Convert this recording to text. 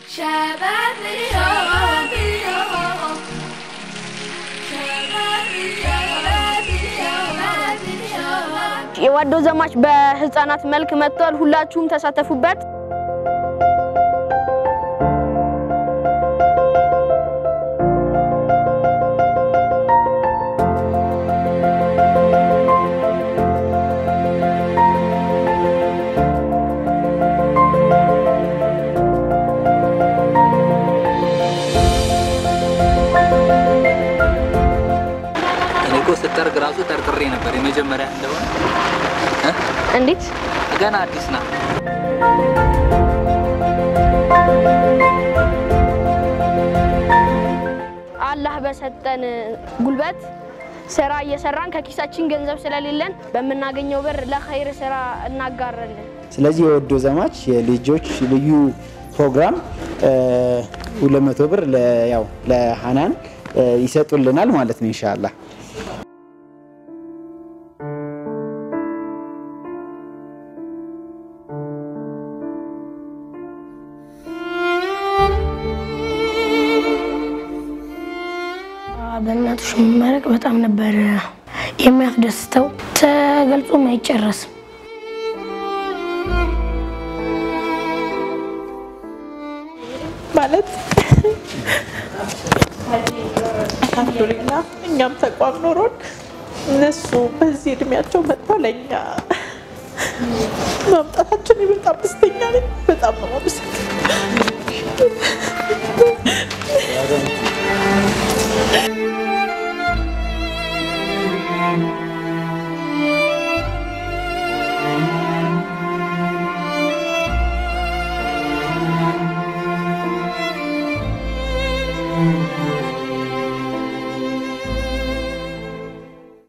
شباب اليوم اليوم شباب اليوم اليوم اليوم የዋዶ ዘማች በህፃናት መልክ መጥቷል። ሁላችሁም ተሳተፉበት። እኔ እኮ ስጠርግ ራሱ ጠርጥሬ ነበር የመጀመሪያ እንደሆነ እ? እንዴት ገና አዲስ ናት። አላህ በሰጠን ጉልበት ስራ እየሰራን ከኪሳችን ገንዘብ ስለሌለን በምናገኘው ብር ለኸይር ስራ እናጋራለን። ስለዚህ የወዶ ዘማች የልጆች ልዩ ፕሮግራም ሁለት መቶ ብር ለ- ያው ለሀናን እ፣ ይሰጡልናል ማለት ነው ኢንሻአላህ። በእናቶች መመረቅ በጣም ነበር የሚያስደስተው። ተገልጾም አይጨረስም። ማለት አልሐምዱሊላ እኛም ተቋም ኖሮን እነሱ በዚህ እድሜያቸው መጥተው ለእኛ ማምጣታችን በጣም ደስተኛ ነኝ። በጣም ነው የማመሰግነው። Thank